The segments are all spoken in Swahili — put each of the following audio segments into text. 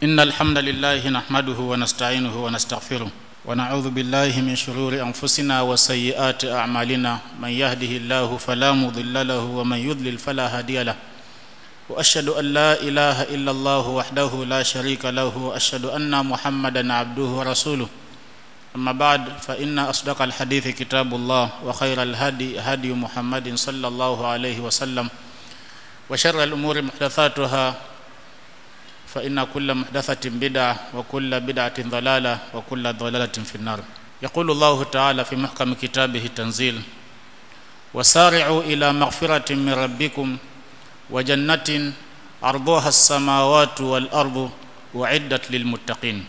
إن الحمد لله نحمده ونستعينه ونستغفره ونعوذ بالله من شرور أنفسنا وسيئات أعمالنا من يهده الله فلا مضل له ومن يضلل فلا هادي له وأشهد أن لا إله إلا الله وحده لا شريك له وأشهد أن محمدا عبده ورسوله أما بعد فإن أصدق الحديث كتاب الله وخير الهدي هدي محمد صلى الله عليه وسلم وشر الأمور محدثاتها فإن كل محدثة بدعة وكل بدعة ضلالة وكل ضلالة في النار يقول الله تعالى في محكم كتابه التنزيل وسارعوا إلى مغفرة من ربكم وجنة عرضها السماوات والأرض وعدت للمتقين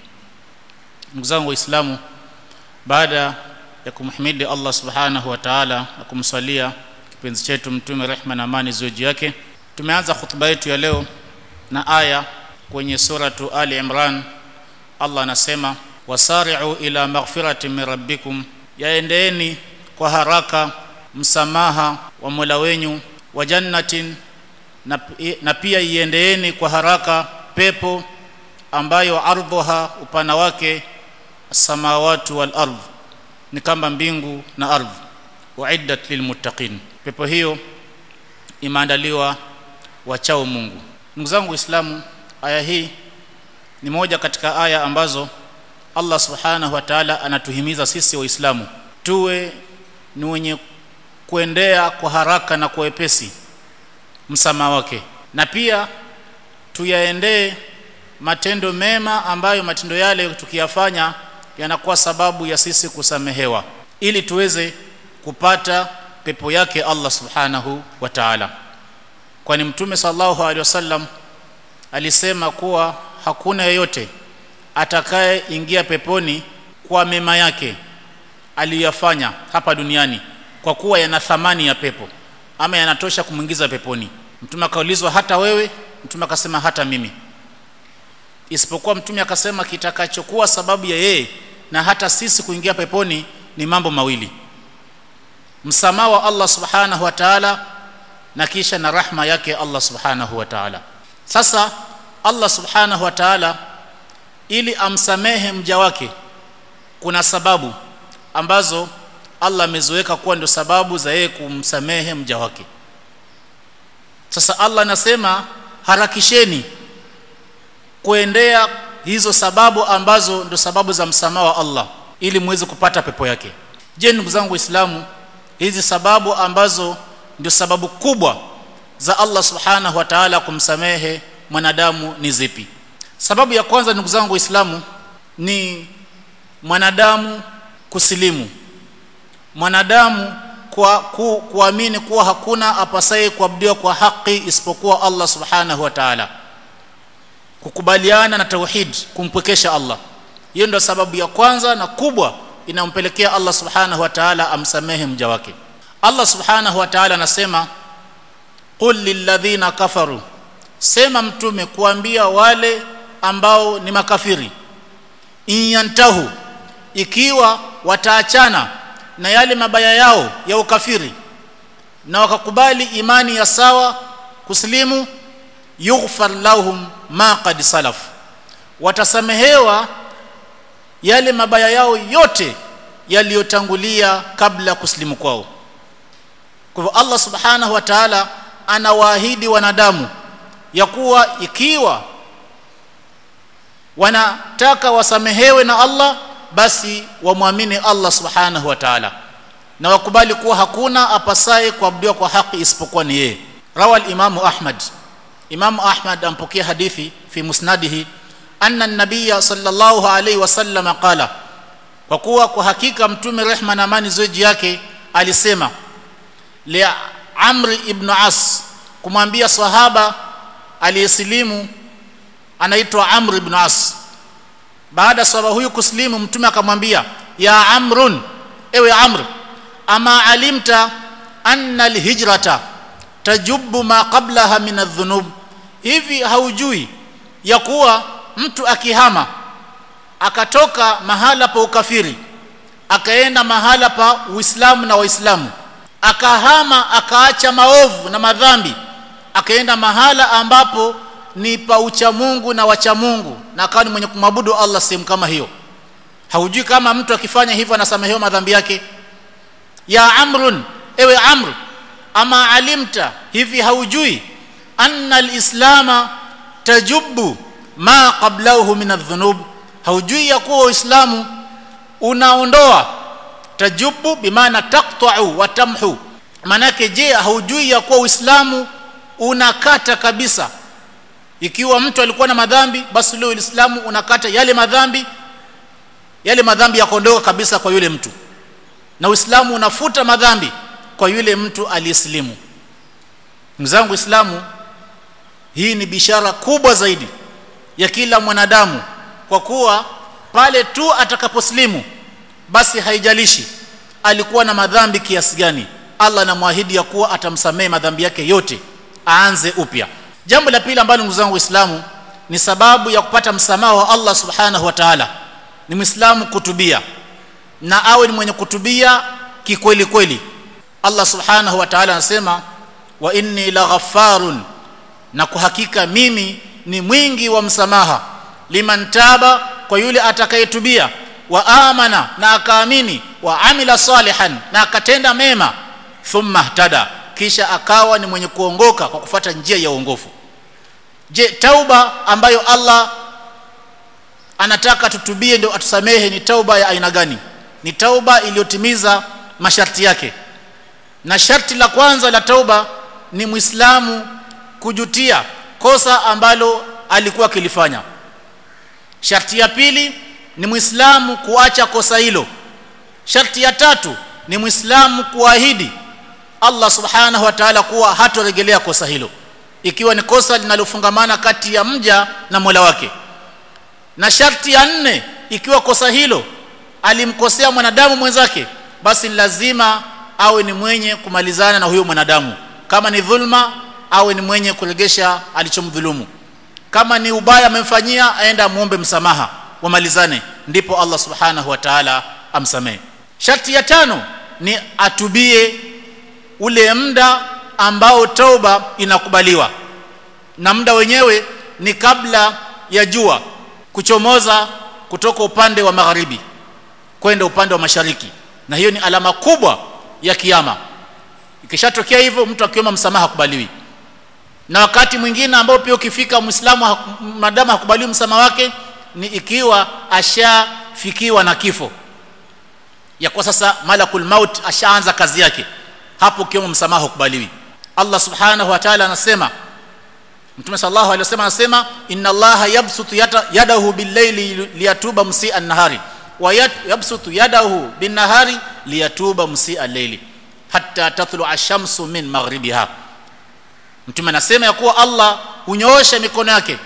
نقزان وإسلام بعد ya kumhimidi Allah subhanahu wa ta'ala na kumsalia kipenzi chetu mtume rehma na amani ziwe juu yake tumeanza hutuba yetu ya leo na aya kwenye suratu Ali Imran Allah anasema wasari'u ila maghfiratin min rabbikum yaendeeni kwa haraka msamaha wa Mola wenyu wa jannatin na, na pia iendeeni kwa haraka pepo ambayo ardhuha upana wake samawati wal ardh ni kama mbingu na ardhi uiddat lilmuttaqin pepo hiyo imeandaliwa wachao Mungu ndugu zangu waislamu aya hii ni moja katika aya ambazo Allah subhanahu wa ta'ala anatuhimiza sisi waislamu tuwe ni wenye kuendea kwa haraka na kwa wepesi msamaha wake na pia tuyaendee matendo mema ambayo matendo yale tukiyafanya yanakuwa sababu ya sisi kusamehewa ili tuweze kupata pepo yake Allah subhanahu wa ta'ala kwani mtume sallallahu alaihi wasallam alisema kuwa hakuna yeyote atakaye ingia peponi kwa mema yake aliyafanya hapa duniani kwa kuwa yana thamani ya pepo ama yanatosha kumwingiza peponi mtume akaulizwa hata wewe mtume akasema hata mimi isipokuwa mtume akasema kitakachokuwa sababu ya yeye na hata sisi kuingia peponi ni mambo mawili msamaha wa Allah subhanahu wa ta'ala na kisha na rahma yake Allah subhanahu wa ta'ala sasa Allah subhanahu wa ta'ala ili amsamehe mja wake kuna sababu ambazo Allah ameziweka kuwa ndio sababu za yeye kumsamehe mja wake sasa Allah anasema harakisheni kuendea hizo sababu ambazo ndio sababu za msamaha wa Allah ili muweze kupata pepo yake je ndugu zangu waislamu hizi sababu ambazo ndio sababu kubwa za Allah subhanahu wa ta'ala kumsamehe mwanadamu ni zipi sababu ya kwanza ndugu zangu waislamu ni mwanadamu kusilimu mwanadamu kwa ku, kuamini kuwa hakuna apasaye kuabudiwa kwa haki isipokuwa Allah subhanahu wa ta'ala kukubaliana na tauhid kumpwekesha Allah hiyo ndio sababu ya kwanza na kubwa inampelekea Allah subhanahu wa ta'ala amsamehe mja wake Allah subhanahu wa ta'ala anasema qul lilladhina kafaru sema mtume kuambia wale ambao ni makafiri inyantahu ikiwa wataachana na yale mabaya yao ya ukafiri na wakakubali imani ya sawa kuslimu yughfar lahum ma qad salaf watasamehewa yale mabaya yao yote yaliyotangulia kabla ya kuslimu kwao kwa hivyo Allah subhanahu wa ta'ala anawaahidi wanadamu ya kuwa ikiwa wanataka wasamehewe na Allah basi wamwamini Allah subhanahu wa ta'ala na wakubali kuwa hakuna apasaye kuabudiwa kwa haki isipokuwa ni yeye rawal imamu Ahmad Imam Ahmad ampokea hadithi fi musnadihi anna an-nabiy sallallahu alayhi wasallam qala kwa kuwa kwa hakika mtume rehma na amani zoji yake alisema li Amr ibn As kumwambia sahaba aliyesilimu anaitwa Amr ibn As baada sahaba huyu kuslimu mtume akamwambia ya Amrun ewe Amr ama alimta anna al-hijrata tajubbu ma qablaha min adh-dhunub hivi haujui ya kuwa mtu akihama akatoka mahala pa ukafiri akaenda mahala pa uislamu na waislamu akahama akaacha maovu na madhambi akaenda mahala ambapo ni pa ucha Mungu na wacha Mungu na akawa ni mwenye kumwabudu Allah sehemu kama hiyo haujui kama mtu akifanya hivyo anasamehewa madhambi yake ya amrun ewe amr ama alimta hivi haujui anna alislama tajubu ma qablahu min adh-dhunub haujui ya kuwa uislamu unaondoa tajubu bimaana taqta'u wa tamhu manake je haujui ya kuwa uislamu unakata kabisa ikiwa mtu alikuwa na madhambi basi leo uislamu unakata yale madhambi yale madhambi yakondoka kabisa kwa yule mtu na uislamu unafuta madhambi kwa yule mtu aliyeslimu mzangu uislamu hii ni bishara kubwa zaidi ya kila mwanadamu kwa kuwa pale tu atakaposlimu basi haijalishi alikuwa na madhambi kiasi gani Allah anamwahidi ya kuwa atamsamehe madhambi yake yote aanze upya jambo la pili ambalo ndugu zangu waislamu ni sababu ya kupata msamaha wa Allah subhanahu wa ta'ala ni muislamu kutubia na awe ni mwenye kutubia kikweli kweli Allah subhanahu wa ta'ala anasema wa inni laghaffarun na kwa hakika mimi ni mwingi wa msamaha liman taba kwa yule atakayetubia wa amana na akaamini wa amila salihan na akatenda mema thumma ihtada kisha akawa ni mwenye kuongoka kwa kufata njia ya uongofu je tauba ambayo Allah anataka tutubie ndio atusamehe ni tauba ya aina gani ni tauba iliyotimiza masharti yake na sharti la kwanza la tauba ni muislamu kujutia kosa ambalo alikuwa akilifanya sharti ya pili ni muislamu kuacha kosa hilo sharti ya tatu ni muislamu kuahidi Allah subhanahu wa ta'ala kuwa hatorejelea kosa hilo ikiwa ni kosa linalofungamana kati ya mja na Mola wake na sharti ya nne ikiwa kosa hilo alimkosea mwanadamu mwenzake basi lazima awe ni mwenye kumalizana na huyo mwanadamu kama ni dhulma awe ni mwenye kuregesha alichomdhulumu kama ni ubaya amemfanyia aenda muombe msamaha wamalizane ndipo Allah subhanahu wa ta'ala amsamehe sharti ya tano ni atubie ule muda ambao tauba inakubaliwa na muda wenyewe ni kabla ya jua kuchomoza kutoka upande wa magharibi kwenda upande wa mashariki na hiyo ni alama kubwa ya kiyama ikishatokea hivyo mtu akiomba msamaha hakubaliwi na wakati mwingine ambao pia ukifika muislamu madamu hakubaliwi msamaha wake ni ikiwa ashafikiwa na kifo ya kwa sasa malakul maut ashaanza kazi yake hapo ukiomba msamaha hukubaliwi Allah subhanahu wa ta'ala anasema Mtume sallallahu alaihi wasallam anasema inna Allaha yabsutu yadahu bil-layli liyatuba musii'an nahari wa yabsutu yadahu bin-nahari liyatuba musii'al layli hatta tatlu'a ash-shamsu min maghribiha Mtume anasema ya kuwa Allah hunyoosha mikono yake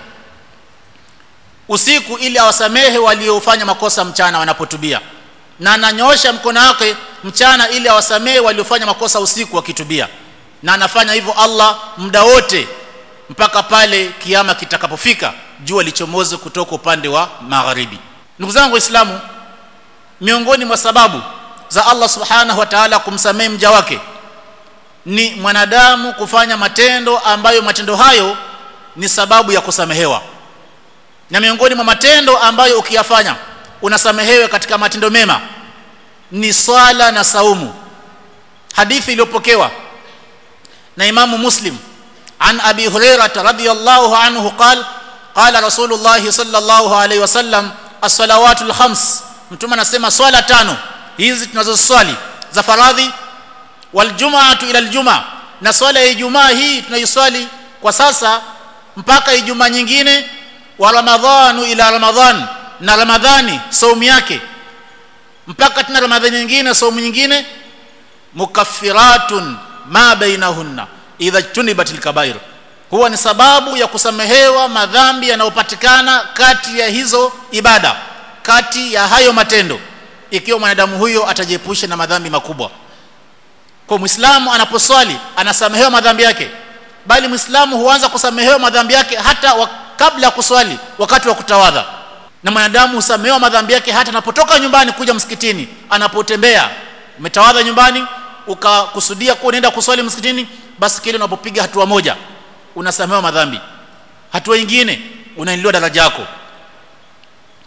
usiku ili awasamehe waliofanya makosa mchana wanapotubia na ananyoosha mkono wake mchana ili awasamehe waliofanya makosa usiku wakitubia na anafanya hivyo Allah muda wote mpaka pale kiama kitakapofika jua lichomoze kutoka upande wa magharibi ndugu zangu waislamu miongoni mwa sababu za Allah subhanahu wa ta'ala kumsamehe mja wake ni mwanadamu kufanya matendo ambayo matendo hayo ni sababu ya kusamehewa na miongoni mwa matendo ambayo ukiyafanya unasamehewa katika matendo mema ni swala na saumu hadithi iliyopokewa na imamu muslim عن أبي هريرة رضي الله عنه قال قال رسول الله صلى الله عليه وسلم الصلوات الخمس mtume anasema swala tano hizi tunazoswali za faradhi waljum'atu ila aljum'a na swala ya ijumaa hii tunaiswali kwa sasa mpaka ijumaa nyingine wa ramadhanu ila ramadhan na ramadhani saumu yake mpaka tena ramadhani nyingine saumu nyingine mukaffiratun ma bainahunna idha tunibatil kabair huwa ni sababu ya kusamehewa madhambi yanayopatikana kati ya hizo ibada kati ya hayo matendo ikiwa mwanadamu huyo atajiepusha na madhambi makubwa kwa muislamu anaposwali anasamehewa madhambi yake bali muislamu huanza kusamehewa madhambi yake hata wa, kabla ya kuswali wakati wa kutawadha na mwanadamu husamehewa madhambi yake hata anapotoka nyumbani kuja msikitini anapotembea umetawadha nyumbani ukakusudia kuwa unaenda kuswali msikitini basi kile unapopiga hatua moja unasamehewa madhambi hatua nyingine unainiliwa daraja yako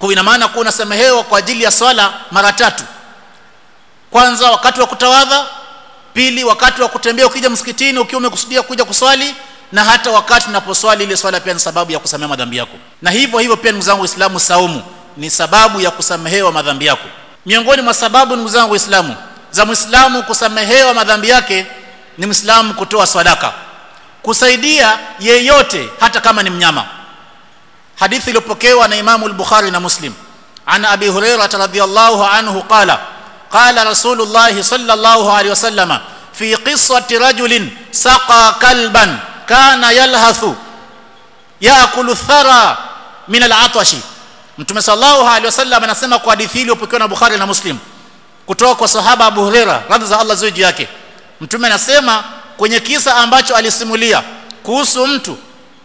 kwa ina maana kuwa unasamehewa kwa ajili ya swala mara tatu kwanza wakati wa kutawadha pili wakati wa kutembea ukija msikitini ukiwa umekusudia kuja kuswali na hata wakati unaposwali ile swala pia ni sababu ya kusamehewa madhambi yako na hivyo hivyo pia ndugu zangu waislamu saumu ni sababu ya kusamehewa madhambi yako miongoni mwa sababu ndugu zangu waislamu za muislamu kusamehewa madhambi yake ni muislamu kutoa sadaka kusaidia yeyote hata kama ni mnyama hadithi iliyopokewa na imamu al-bukhari na muslim an abi hurairah radhiyallahu anhu qala qala rasulullah sallallahu alayhi wasallam fi qissati rajulin saqa kalban kana yalhathu yaakulu thara min al-atashi mtume sallallahu alayhi wasallam anasema kwa hadithi iliyopokewa na bukhari na muslim kutoka kwa sahaba abu hurairah radhi za Allah juu yake mtume anasema kwenye kisa ambacho alisimulia kuhusu mtu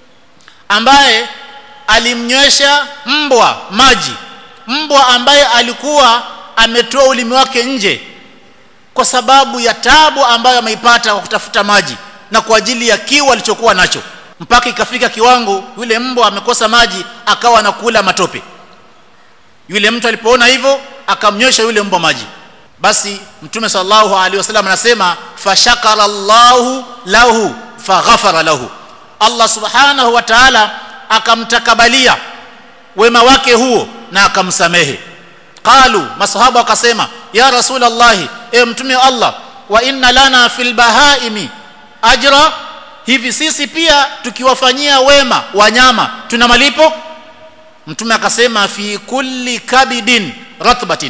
ambaye alimnywesha mbwa maji mbwa ambaye alikuwa ametoa ulimi wake nje kwa sababu ya tabu ambayo ameipata kwa kutafuta maji na kwa ajili ya kiu alichokuwa nacho mpaka ikafika kiwango yule mbwa amekosa maji akawa anakula matope yule mtu alipoona hivyo akamnywesha yule mbwa maji basi mtume sallallahu alaihi wasallam anasema fashakara Allahu lahu faghafara lahu Allah subhanahu wa ta'ala akamtakabalia wema wake huo na akamsamehe qalu masahaba wakasema ya rasulullah e mtume wa Allah wa inna lana fil bahaimi ajra hivi sisi pia tukiwafanyia wema wanyama tuna malipo mtume akasema fi kulli kabidin ratbatin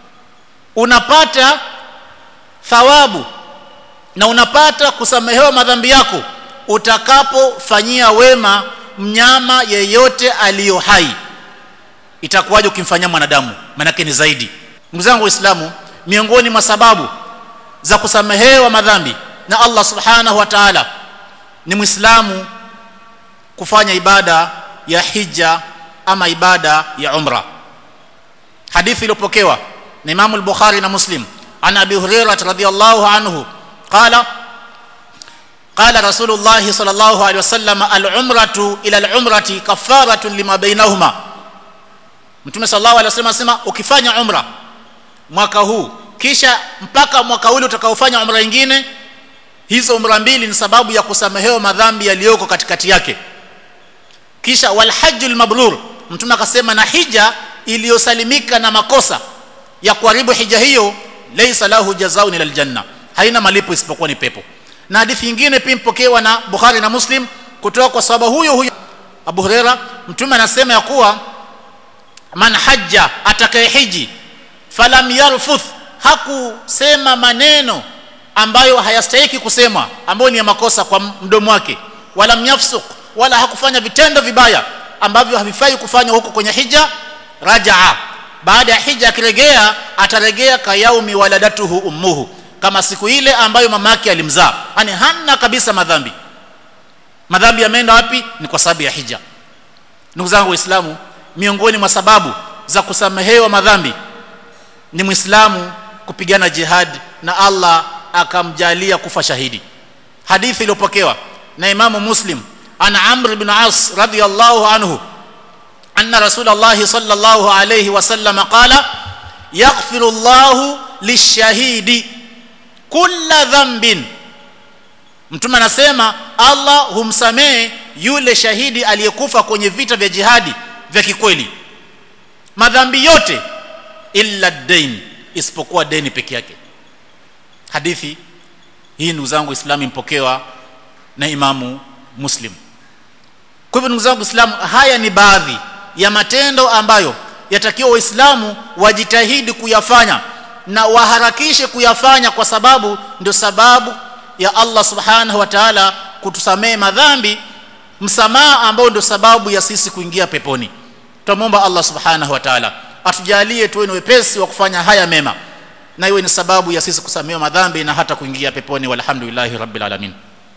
unapata thawabu na unapata kusamehewa madhambi yako utakapofanyia wema mnyama yeyote aliyo hai itakuwaje ukimfanyia mwanadamu manake ni zaidi ndugu zangu waislamu miongoni mwa sababu za kusamehewa madhambi na Allah subhanahu wa ta'ala ni muislamu kufanya ibada ya hija ama ibada ya umra hadithi iliyopokewa na Imam al-Bukhari na Muslim an Abi Hurairah radhiyallahu anhu qala قال رسول الله صلى الله عليه وسلم العمرة إلى العمرة كفارة لما بينهما Mtume sallallahu alaihi wasallam asema ukifanya umra mwaka huu kisha mpaka mwaka ule utakaofanya umra nyingine hizo umra mbili ni sababu ya kusamehewa madhambi yaliyoko katikati yake kisha wal hajjul mabrur mtume akasema na hija iliyosalimika na makosa ya kuharibu hija hiyo laysa lahu jazaa'un ila aljanna haina malipo isipokuwa ni pepo na hadithi nyingine pia mpokewa na Bukhari na Muslim kutoka kwa sahaba huyo huyo Abu Huraira mtume anasema ya kuwa man hajja atakayehiji falam yarfuth hakusema maneno ambayo hayastahiki kusemwa ambayo ni ya makosa kwa mdomo wake wala myafsuk wala hakufanya vitendo vibaya ambavyo havifai kufanywa huko kwenye hija rajaa baada ya hija akirejea atarejea kayaumi waladatuhu ummuhu kama siku ile ambayo mama yake alimzaa yani hana kabisa madhambi madhambi yameenda wapi ni kwa sababu ya hija ndugu zangu waislamu miongoni mwa sababu za kusamehewa madhambi ni muislamu kupigana jihad na Allah akamjalia kufa shahidi hadithi iliyopokewa na imamu muslim ana amr ibn as radiyallahu anhu anna rasulullah sallallahu alayhi wasallam qala yaghfiru Allah lishahidi kulla dhanbin mtume anasema Allah humsamehe yule shahidi aliyekufa kwenye vita vya jihadi vya kikweli madhambi yote illa dain isipokuwa deni peke yake hadithi hii ndugu zangu islamu impokewa na imamu muslim kwa hivyo ndugu zangu islamu haya ni baadhi ya matendo ambayo yatakiwa waislamu wajitahidi kuyafanya na waharakishe kuyafanya kwa sababu ndio sababu ya Allah subhanahu wa ta'ala kutusamehe madhambi msamaha ambao ndio sababu ya sisi kuingia peponi tutamwomba Allah subhanahu wa ta'ala atujalie tuwe ni wepesi wa kufanya haya mema na iwe ni sababu ya sisi kusamehewa madhambi na hata kuingia peponi walhamdulillahi rabbil alamin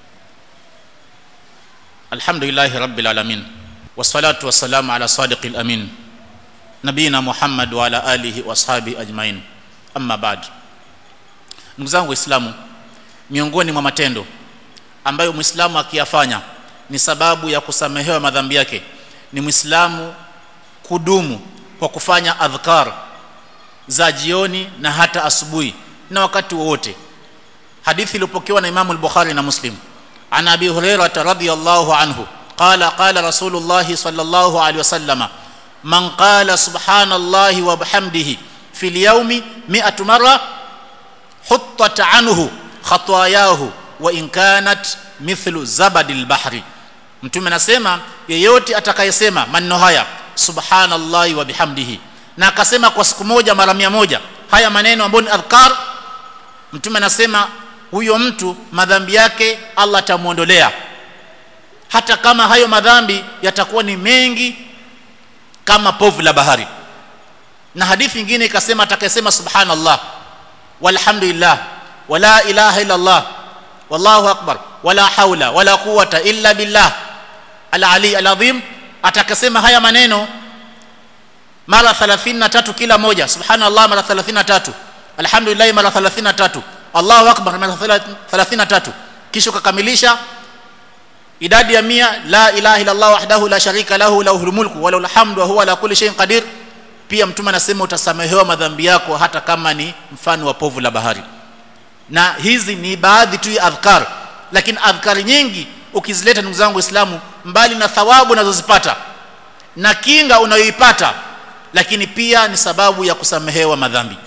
alhamdulillahi rabbil alamin wassalatu wassalamu ala sadiqil amin nabina muhammad wa ala alihi wa ashabi ajmain amma ba'd ndugu zangu waislamu miongoni mwa matendo ambayo muislamu akiyafanya ni sababu ya kusamehewa madhambi yake ni muislamu kudumu kwa kufanya adhkar za jioni na hata asubuhi na wakati wowote hadithi iliyopokewa na Imam al-Bukhari na Muslim an Abi Hurairah radhiyallahu anhu qala qala Rasulullah sallallahu alaihi wasallam man qala subhanallahi wa bihamdihi fil yawmi 100 marra huttat anhu khatayahu wa in kanat mithlu zabadil bahri mtume anasema yeyote atakayesema maneno haya subhanallahi wa bihamdihi na akasema kwa siku moja mara mia moja haya maneno ambayo ni adhkar mtume anasema huyo mtu madhambi yake Allah atamuondolea hata kama hayo madhambi yatakuwa ni mengi kama povu la bahari na hadithi nyingine ikasema atakayesema subhanallah walhamdulillah wala ilaha illa Allah wallahu akbar wala haula wala quwata illa billah al-ali al-azim atakasema haya maneno mara 33 kila moja subhanallah mara 33 alhamdulillah mara 33 Allahu akbar mara 33 kisha ukakamilisha idadi ya mia la ilaha illa Allah wahdahu la sharika lahu lahul mulku wa lahul hamdu wa huwa ala kulli shay'in qadir pia mtume anasema utasamehewa madhambi yako hata kama ni mfano wa povu la bahari na hizi ni baadhi tu ya adhkar lakini adhkari nyingi ukizileta ndugu zangu waislamu mbali na thawabu unazozipata na kinga unayoipata lakini pia ni sababu ya kusamehewa madhambi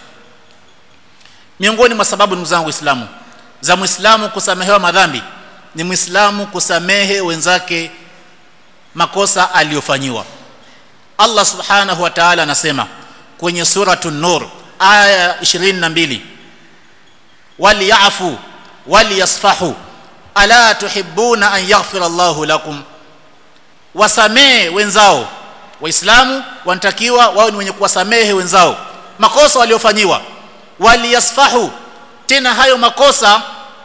miongoni mwa sababu ndugu zangu waislamu za muislamu kusamehewa madhambi ni muislamu kusamehe wenzake makosa aliyofanyiwa Allah subhanahu wa ta'ala anasema kwenye suratun nur aya 22 waliyafu waliyasfahu ala tuhibbuna an yaghfira Allahu lakum wasamee wenzao waislamu wanatakiwa wao ni wenye kuwasamehe wenzao makosa waliofanyiwa waliyasfahu tena hayo makosa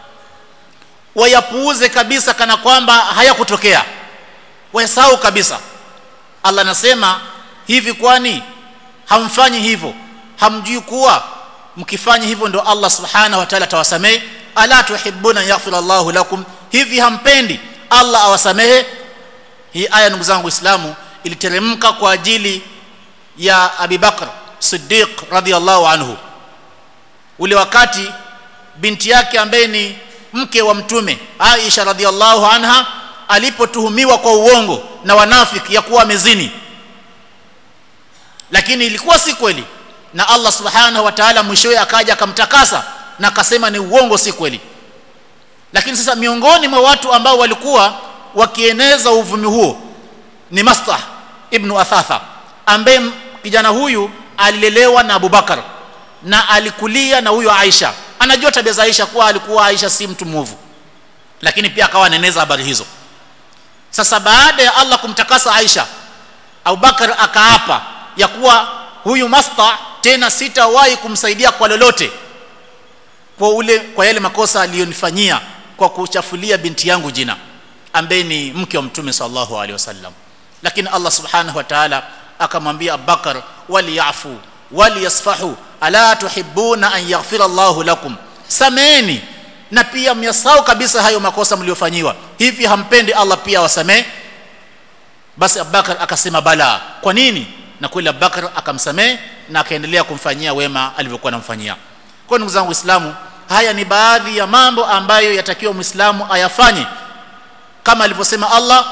wayapuuze kabisa kana kwamba hayakutokea wayasahau kabisa Allah anasema hivi kwani hamfanyi hivyo hamjui kuwa mkifanya hivyo ndo Allah subhanahu wa ta'ala atawasamehe ala tuhibbuna yaghfira Allahu lakum hivi hampendi Allah awasamehe hii aya ndugu zangu waislamu iliteremka kwa ajili ya Abi Bakr Siddiq radhiyallahu anhu ule wakati binti yake ambaye ni mke wa mtume Aisha radhiyallahu anha alipotuhumiwa kwa uongo na wanafiki ya kuwa amezini lakini ilikuwa si kweli na Allah subhanahu wa ta'ala mwishowe akaja akamtakasa na akasema ni uongo si kweli lakini sasa miongoni mwa watu ambao walikuwa wakieneza uvumi huo ni Mastah ibn Athatha ambaye kijana huyu alilelewa na Abubakar na alikulia na huyo Aisha anajua tabia za Aisha kuwa alikuwa Aisha si mtu mwovu lakini pia akawa anaeneza habari hizo sasa baada ya Allah kumtakasa Aisha Abubakar akaapa ya kuwa huyu Mastah tena sitawahi kumsaidia kwa lolote kwa ule kwa yale makosa aliyonifanyia kwa kuchafulia binti yangu jina ambaye ni mke wa mtume sallallahu alaihi wasallam lakini Allah subhanahu wa ta'ala akamwambia Abubakar waliyafu waliyasfahu ala tuhibbuna an yaghfira Allahu lakum sameni na pia myasau kabisa hayo makosa mliofanyiwa hivi hampendi Allah pia wasamee basi Abubakar akasema bala kwa nini na kweli Abubakar akamsamee na akaendelea kumfanyia wema alivyokuwa anamfanyia kwa ndugu zangu Waislamu haya ni baadhi ya mambo ambayo yatakiwa Muislamu ayafanye kama alivyosema Allah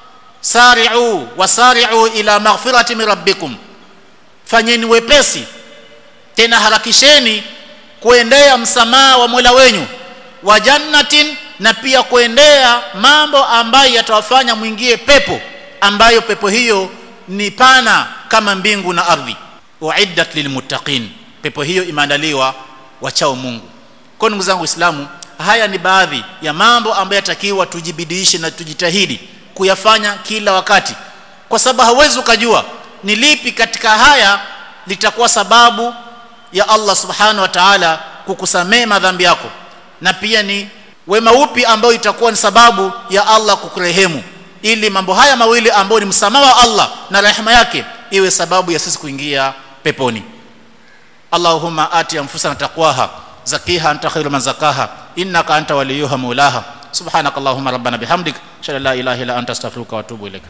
sari'u wasari'u ila maghfirati min rabbikum fanyeni wepesi tena harakisheni kuendea msamaha wa Mola wenyu wa jannatin na pia kuendea mambo ambayo yatawafanya mwingie pepo ambayo pepo hiyo ni pana kama mbingu na ardhi uiddat lilmuttaqin pepo hiyo imeandaliwa wachao Mungu kwa ndugu zangu Waislamu haya ni baadhi ya mambo ambayo yatakiwa tujibidiishe na tujitahidi kuyafanya kila wakati kwa sababu hauwezi ukajua ni lipi katika haya litakuwa sababu ya Allah subhanahu wa ta'ala kukusamee madhambi yako na pia ni wema upi ambao itakuwa ni sababu ya Allah kukurehemu ili mambo haya mawili ambayo ni msamaha wa Allah na rehema yake iwe sababu ya sisi kuingia peponi Allahumma ati anfusana taqwaha zakiha anta khairu man zakaha innaka anta waliyuha mulaha subhanakallahumma rabbana bihamdik shalla la ilaha illa anta astaghfiruka wa atubu ilaik